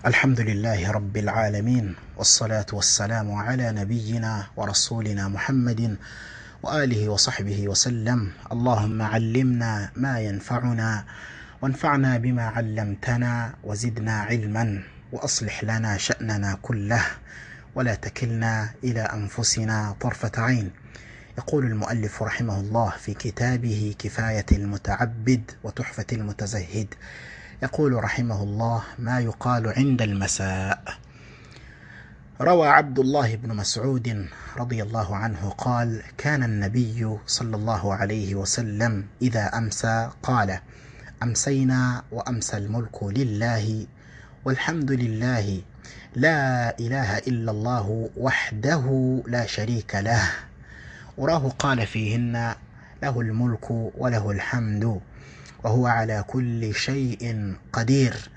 الحمد لله رب العالمين والصلاة والسلام على نبينا ورسولنا محمد وآله وصحبه وسلم اللهم علمنا ما ينفعنا وانفعنا بما علمتنا وزدنا علما وأصلح لنا شأننا كله ولا تكلنا إلى أنفسنا طرفة عين يقول المؤلف رحمه الله في كتابه كفاية المتعبد وتحفة المتزهد يقول رحمه الله ما يقال عند المساء روى عبد الله بن مسعود رضي الله عنه قال كان النبي صلى الله عليه وسلم إذا أمسى قال أمسينا وأمسى الملك لله والحمد لله لا إله إلا الله وحده لا شريك له وراه قال فيهن له الملك وله الحمد وهو على كل شيء قدير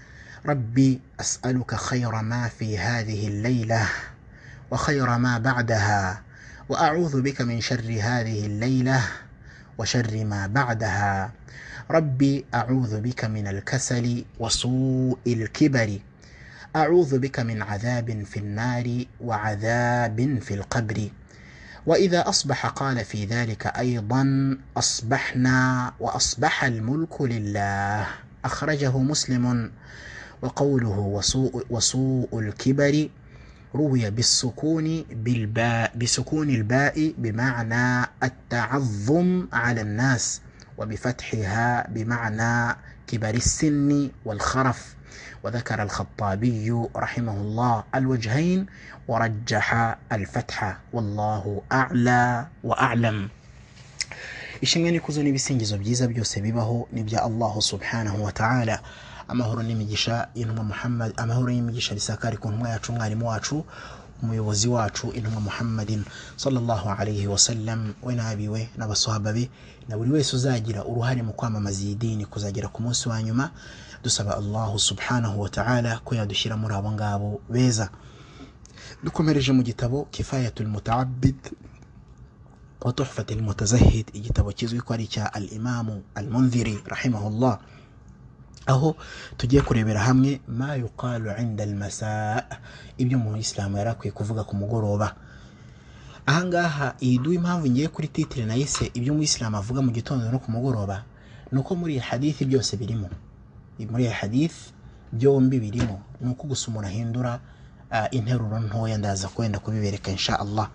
ربي أسألك خير ما في هذه الليلة وخير ما بعدها وأعوذ بك من شر هذه الليلة وشر ما بعدها ربي أعوذ بك من الكسل وسوء الكبر أعوذ بك من عذاب في النار وعذاب في القبر وإذا أصبح قال في ذلك أيضا أصبحنا وأصبح الملك لله أخرجه مسلم وقوله وسوء, وسوء الكبر روي بالسكون بالباء بسكون الباء بمعنى التعظم على الناس وبفتحها بمعنى كبر السن والخرف وذكر الخطابي رحمه الله الوجهين ورجح الفتح والله أعلى وأعلم ishimwe n'ikuzo n'ibisingizo byiza byose bibaho ni bya allahu subhanahu wa ta'ala amahoro n'imigisha intumwa muhammad amahoro y'imigisha bisakari ku ntumwa yacu umwarimu wacu umuyobozi wacu intumwa muhammadin sallallahu alayhi wasallam we n'abiwe n'abasahaba be na buri wese uzagira uruhare mu kwamamaza iyi dini kuzagera ku munsi wa nyuma dusaba allahu subhanahu wa ta'ala ko yadushyira muri abo ngabo beza dukomereje mu gitabo kifayatul mutaabid wa tuhfatil mutazahid igitabo kizwi ko ari icya al imamu al munziri rahimahullah aho tugiye kurebera hamwe ma yuqalu inda almasa ibyo mu isilamu yari akwiye kuvuga ku mugoroba ahangaha iyi duha impamvu ngiye kuri titire nayise ibyo mu isilamu avuga mu gitondo no ku mugoroba ni uko muri iyi hadithi byose birimo muri iyi hadithi byombi birimo ni uko gusa umuntu ahindura interuro ntoya ndaza kwenda kubibereka insha allah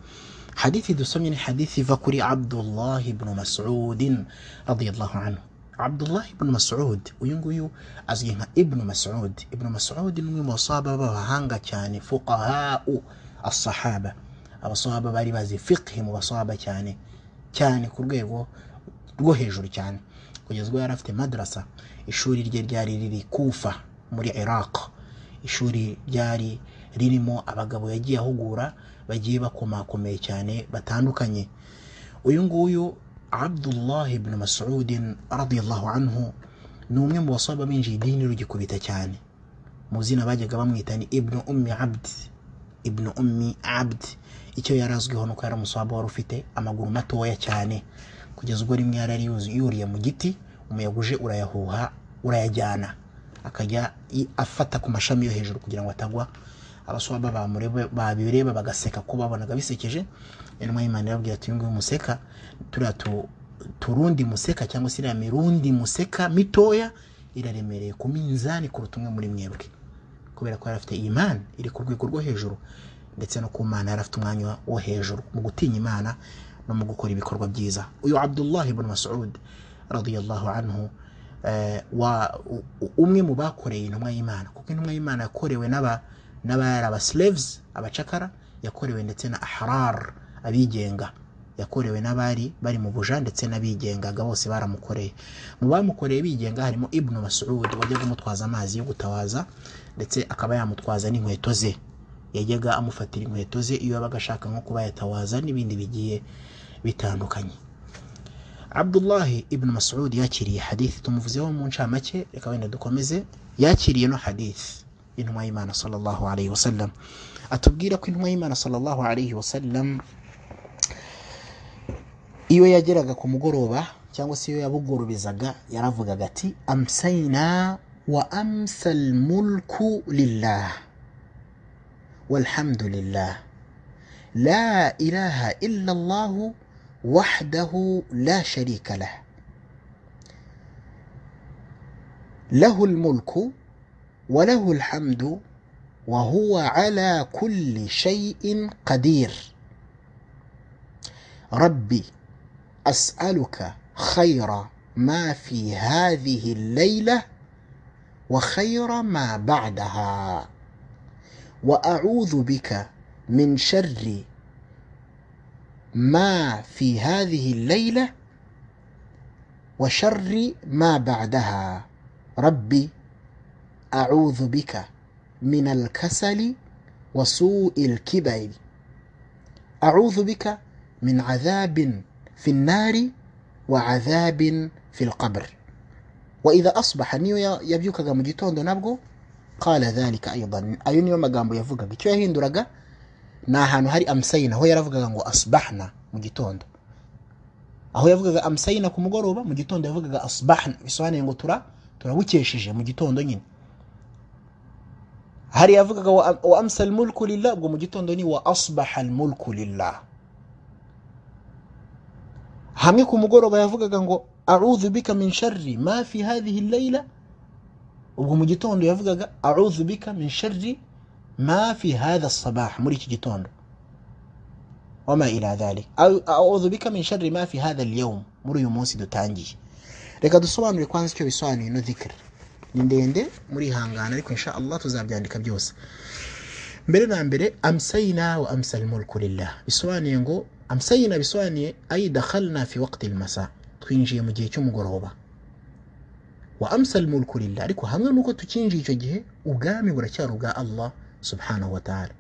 hadithi dusomye ni hadithi iva kuri abdullah ibnu masudin radiyallahu anhu abdullah ibn masud uyu nguyu azwi nka ibnu masud ibnu masud ni umwe mu basahaba b'abahanga cyane fuqahau asahaba abasahaba bari bazi fiqhi mu basahaba cyane cyane ku rwego rwo hejuru cyane kugeza ubwo yari afite madrasa ishuri rye ryari riri kufa muri iraq ishuri ryari ririmo abagabo yagiye ahugura bagiye bakomakomeye cyane batandukanye uyu nguyu abdullah ibn masudin radiyallahu anhu ni umwe mu basaba binjiye idini rugikubita cyane mu zina bajyaga bamwita ni ibnu ummi abdi ibnu ummi abdi icyo yari azwiho nuko yari umusaba wari ufite amaguru matoya cyane kugeza ubwo rimwe yari yuriye mu giti umuyaga uje urayahuha urayajyana akajya afata ku mashami yo hejuru kugira ngo atagwa abaswaba babireba bagaseka ko babonaga bisekeje intumwa y'imana irababwira ati uyunguyu museka turiya turundi museka cyangwa se iriya mirundi museka mitoya iraremereye ku minzani kuruta umwe muri mwebwe kubera ko yari afite imana iri ku rwego rwo hejuru ndetse no ku mana yari afite umwanya wo hejuru mu gutinya imana no mu gukora ibikorwa byiza uyu abdullah ibn masud radiyallahu anhu umwe mu bakoreye intumwa y'imana kuko intumwa y'imana yakorewe n'aba n'abari abasleves abacakara yakorewe ndetse na ahrar abigenga yakorewe n'abari bari mu buja ndetse n'abigengaga bose baramukoreye mu bamukoreye bigenga harimo ibnu masud wajyaga amutwaza amazi yo gutawaza ndetse akaba yamutwaza n'inkweto ze yajyaga amufatira inkweto ze iyo yabaga ashaka nko kuba yatawaza n'ibindi bigiye bitandukanye abdullahi ibnu masud yakiriye hadithi tumuvuzeho mu ncamake reka wenda dukomeze yakiriye no hadithi intumwa y'imana sallallahu alayhi wasallam atubwira ko intumwa y'imana sallallahu alayhi wasallam iyo yageraga ku mugoroba cyangwa se iyo yabugurubizaga yaravugaga ati amsayina وامسى الملك لله والحمد لله لا اله الا الله وحده لا شريك له له الملك وله الحمد وهو على كل شيء قدير ربي اسالك خير ما في هذه الليله وخير ما بعدها واعوذ بك من شر ما في هذه الليله وشر ما بعدها ربي اعوذ بك من الكسل وسوء الكبر اعوذ بك من عذاب في النار وعذاب في القبر واذا اصبح niyo ya- yabyukaga mu gitondo nabwo qala dhalika aidan ayo niyo magambo yavugaga icyo yahinduraga ni ahantu hari amsayina aho yaravugaga ngo asbahna mu gitondo aho yavugaga amsayina ku mugoroba mu gitondo yavugaga asbahna bisobanuye ngo tura turabukesheje mu gitondo nyine hari yavugaga wa wa amsa almulku lillah ubwo mu gitondo ni wa asbaha almulku lillah hamwe ku mugoroba yavugaga ngo audhu bika min sharri ma fi hadhihi layla ubwo mu gitondo yavugaga audhu bika min sharri ma fi hadha sabah muri iki gitondo wama ila dhalik audhu bika min sharri ma fi hadha alyawm muri uyu munsi dutangiye reka dusobanure kwanza icyo bisobanuye ino dhikr ni ndende murihangana ariko insha allah tuzabyandika byose mbere na mbere amsayina wa amsa almulku lillah bisobanuye ngo amsayina bisobanuye ay dakhalna fi waqti almasa twinjiye mu gihe cy'umugoroba wa amsa almulku lillah ariko hamwe nuko tukinjiye icyo gihe ubwami buracyari ubwa allah subhanahu wa ta'ala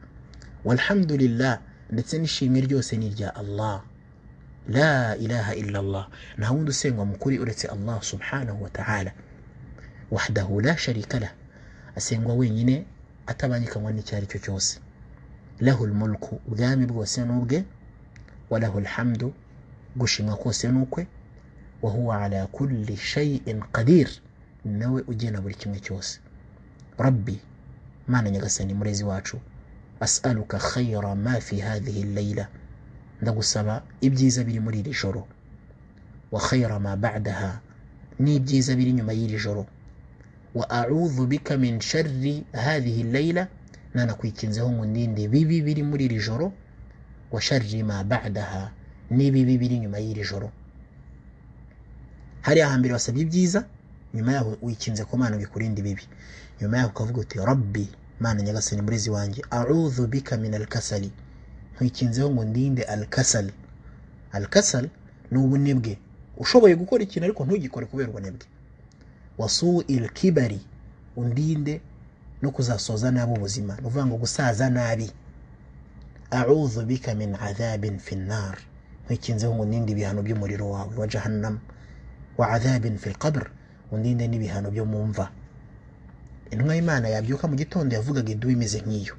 walhamdulillah ndetse n'ishimwe ryose ni irya allah la ilaha illa allah nta wundi usengwa mukuri uretse allah subhanahu wa ta'ala wahdahu la sharika lah asengwa wenyine atabangikanywa n'icyo ari cyo cyose lahu lmulku ubwami bwose ni ubwe walahu lhamdu gushimwa kose ni ukwe wahuwa ala kulli shayin qadir ni nawe ugena buri kimwe cyose rabbi mana nyagasani murezi wacu as'aluka khayra ma fi hadhihi layla ndagusaba ibyiza biri muri iri joro wa khayra ma ba'daha n'ibyiza biri nyuma y'iri joro واعوذ بك من شر هذه الليله نانا kwikinzeho ngo ndinde bibi biri muri iri joro wa sharri ma ba'daha n'ibibi biri nyuma y'iri joro hariya hambere wasabye ibyiza nyuma yaho wikinze ko mana bikurinde ibibi nyuma yaho ukavuga uti rabbi mana nyagasani murezi wanjye audhu bika min alkasali nkwikinzeho ngo ndinde alkasal alkasal ni ubunebwe ushoboye gukora ikintu ariko ntugikore kubera ubunebwe wasu ilkibari undinde no kuzasoza nabi ubuzima ni ukuvuga ngo gusaza nabi audhu bika min adhabin fi nnar nkwikinzeho ngo ndinde ibihano by'umuriro wawe wa jahannam wa adhabin fi lqabr undinde n'ibihano byo mu mva intumwa y'imana yabyuka mu gitondo yavugaga idubu imeze nk'iyo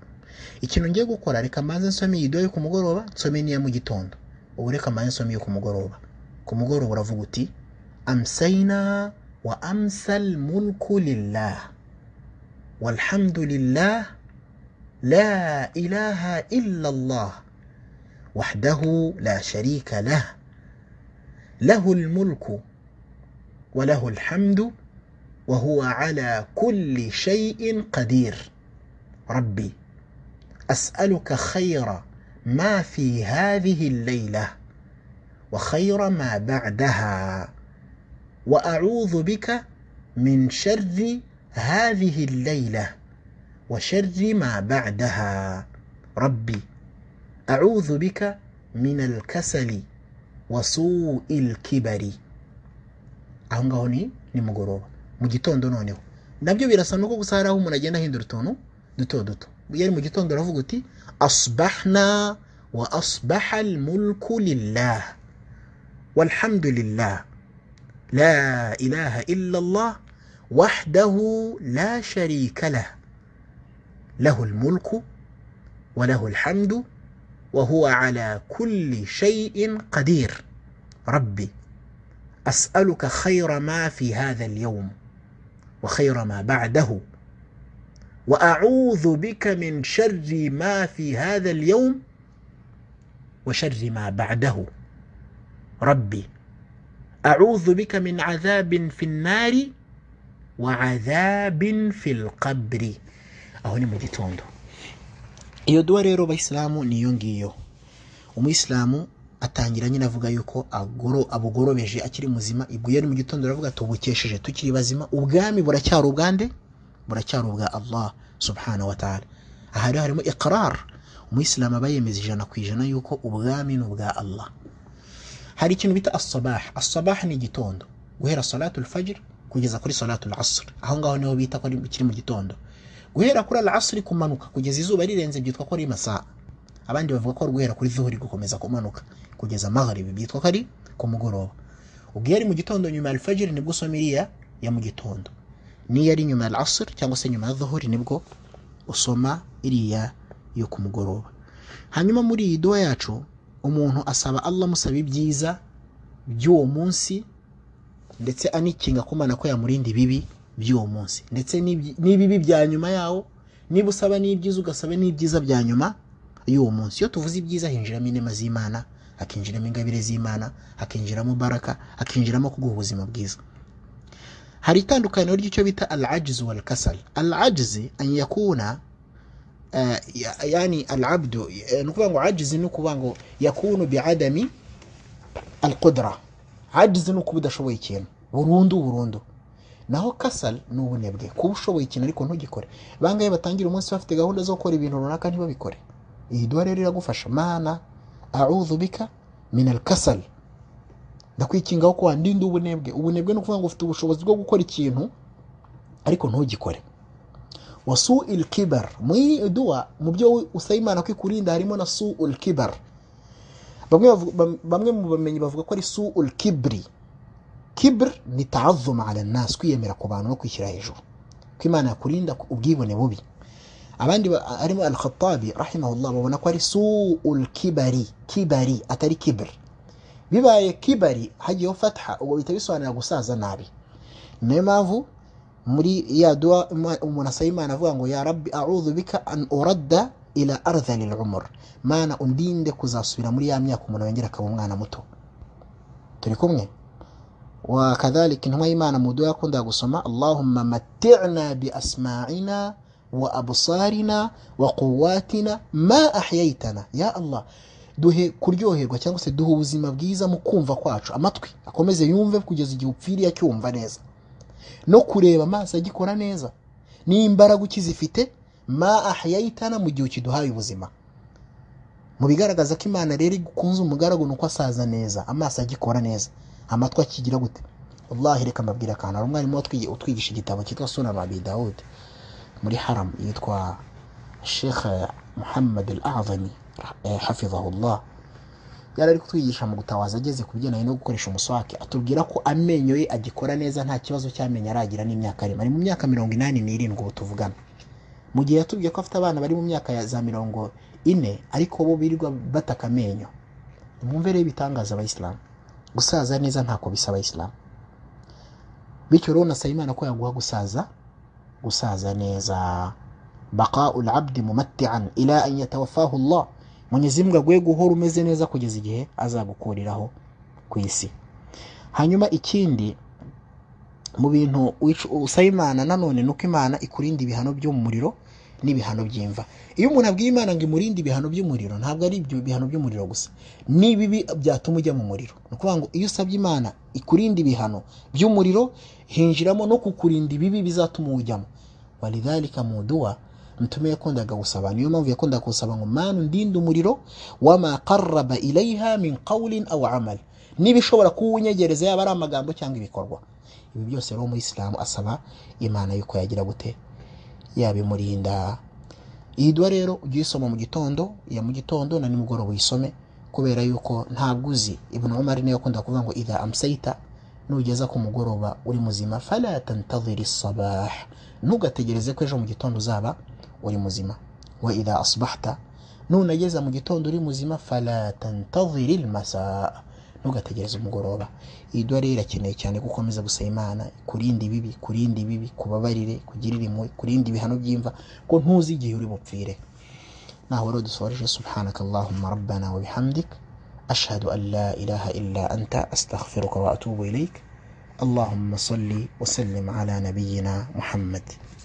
ikintu ngiye gukora reka mbanze nsome iyi dubu yo ku mugoroba nsome n'iya mu gitondo ubu reka mbanze nsome iyo ku mugoroba ku mugoroba uravuga uti amsayina وامسى الملك لله والحمد لله لا اله الا الله وحده لا شريك له له الملك وله الحمد وهو على كل شيء قدير ربي اسالك خير ما في هذه الليله وخير ما بعدها واعوذ بك من شر هذه الليله وشر ما بعدها ربي اعوذ بك من الكسل وسوء الكبر aho ngaho ni nimugoroba mu gitondo noneho nabyo birasa nuko gusa hari aho umuntu agenda ahindura utuntu duto duto iyo ari mu gitondo uravuga uti asbahna wa asbaha almulku lillah walhamdulillah لا اله الا الله وحده لا شريك له له الملك وله الحمد وهو على كل شيء قدير ربي اسالك خير ما في هذا اليوم وخير ما بعده واعوذ بك من شر ما في هذا اليوم وشر ما بعده ربي اعوذ بك من عذاب في النار وعذاب في القبر aho ni mu gitondo iyo duwa rero abayisilamu niyo ngiyo umuyisilamu atangira nyine avuga yuko agoro abugorobeje akiri muzima ibwo iyo ni mu gitondo aravuga tubukesheje tukiri bazima ubwami buracyari ubwande buracyari ubwa allah subhanahu wa ta'ala aha rero harimo iqrar umuyisilamu aba yemeza ijana ku ijana yuko ubwami ni ubwa allah hari ikintu bita asabah asabah ni igitondo guhera salatul fajr kugeza kuri salatul asr aho ngaho niho bita ko ari ikiri mu gitondo guhera kuri al-asri kumanuka kugeza izuba rirenze byitwa ko ari masaa abandi bavuga ko ari guhera kuri zuhuri gukomeza kumanuka kugeza maghrib byitwa ko ari ku mugoroba ubwo yari mu gitondo nyuma ya al-fajr nibwo usoma iriya ya mu gitondo niyo ari nyuma ya al-asr cyangwa se nyuma ya zuhuri nibwo usoma iriya yo ku mugoroba hanyuma muri iyi dua yacu umuntu asaba Allah musaba ibyiza by'uwo munsi ndetse anikinga ko Imana ko yamurinda ibibi by'uwo munsi ndetse n'ibyi- n'ibibi bya nyuma yawo niba usaba n'ibyiza ugasaba n'ibyiza bya nyuma y'uwo munsi iyo tuvuze ibyiza hinjiramo inema z'imana hakinjiramo ingabire z'imana hakinjiramo baraka hakinjiramo kuguha ubuzima bwiza hari itandukaniro ry'icyo bita al ajizu wal kasal al ajizi an yakuna آه، يا- yani al abdu eh, ni ukuvuga ngo ajizi ni ukuvuga ngo yakunu bi adami al qudra ajizi ni ukuba udashoboye ikintu burundu burundu naho kasal ni ubunebwe kuba ushoboye ikintu ariko ntugikore bangahe batangira umunsi bafite gahunda zo gukora ibintu runaka ntibabikore iyi dua rero iragufasha mana audhu bika min alkasal ndakwikingaho ko wandinda ubunebwe ubunebwe ni ukuvuga ngo ufite ubushobozi bwo gukora ikintu ariko ntugikore wasu ilkibar muri iyi dua mu byo usaba imana ko ikurinda harimo na su ulkibar bamwe, bavu- bam- bamwe mu bamenyi bavuga ko ari su ulkibri kibr ni taazuma ala nas kwiyemera ku bantu no kwishyira hejuru ko imana yakurinda ku- ubwibone bubi abandi ba- harimo al-khattabi rahimahullah babona ko ari suul kibari kibari atari kibr bibaye kibari hagiyeho fatha ubwo bihita bisobanura gusaza nabi niyo mpamvu muri ya dua ima- umuntu asaba imana avuga ngo ya rabbi audhu bika an uradda ila ardhali lumur mana undinde kuzasubira muri ya myaka umuntu yongera akaba umwana muto turi kumwe وكذلك إن إيمانا مدويا كندا قسما اللهم متعنا بأسماعنا وأبصارنا وقواتنا ما أحييتنا يا الله duhe kuryoherwa cyangwa se duhe ubuzima bwiza mu kumva kwacu amatwi akomeze yumve kugeza igihe upfiriye acyumva neza no kureba amaso agikora neza n'imbaraga ukizifite ma ahiyayitana mu gihe ukiduhaye ubuzima mu bigaragaza ko imana rero ikunze umugaragu ni uko asaza neza amaso agikora neza amatwi akigira gute wallahi reka mbabwira akantu hari umwarimu watwigi- utwigisha igitabo cyitwa sunan abi dawud muri haram yitwa sheikh muhammad al azami hafizahullah yari ari kutwigisha mu gutawaza ageze ku bigendanye no gukoresha umuswake atubwira ko amenyo ye agikora neza nta kibazo cy'amenyo aragira n'imyaka arimo ari mu myaka mirongo inani n'irindwi ubu tuvugana mu gihe yatubwiye ko afite abana bari mu myaka ya za mirongo ine ariko bo birirwa bataka amenyo mwumve rero ibitangaza abayisilamu gusaza neza ntako bisa abayisilamu bityo rero nasaba imana ko yaguha gusaza gusaza neza baqaul abdi mumattian ila an yatawafahu llah mwenyezi mungu aguhe guhora umeze neza kugeza igihe azagukuriraho ku isi hanyuma ikindi mu bintu wicu- usaba imana nanone ni uko imana ikurinda ibihano by'umuriro n'ibihano by'imva iyo umuntu abwiye imana ngo imurinde ibihano by'umuriro ntabwo ari ibyo bihano by'umuriro gusa n'ibibi byatuma ujya mu muriro ni ukuvuga ngo iyo usabye imana ikurinda ibihano by'umuriro hinjiramo no kukurinda ibibi bizatuma uwujyamo walidhalika mu dua mtume yakundaga gusaba niyo mpamvu yakundaga gusaba ngo mana undinde umuriro wama qaraba ilayha min qawlin aw amal n'ibishobora kuwunyegereza yaba ari amagambo cyangwa ibikorwa ibi byose rero umuyisilamu asaba imana yuko yagira gute yabimurinda iyi dua rero ujye uyisoma mu gitondo ya mu gitondo na nimugoroba uyisome kubera yuko ntabwo uzi ibnu umar niyo akunda kuvuga ngo idha amsayita nugeza ku mugoroba uri muzima fala tantadhiri sabah ntugategereze ko ejo mu gitondo uzaba uri muzima wa idha asbahta nunageza mu gitondo uri muzima fala tantadhiri lmasaa ntugategereze umugoroba iyi dua rero irakeneye cyane gukomeza gusaba imana kurinda ibibi kurinda ibibi kubabarire kugirira impuhwe kurinda ibihano by'imva ko ntuzi igihe uri bupfire naho rero dusoreje subhanaka allahumma rabbana wa bihamdik ashhadu an la ilaha illa anta astaghfiruka wa atubu ilaik اللهم صل وسلم على نبينا محمد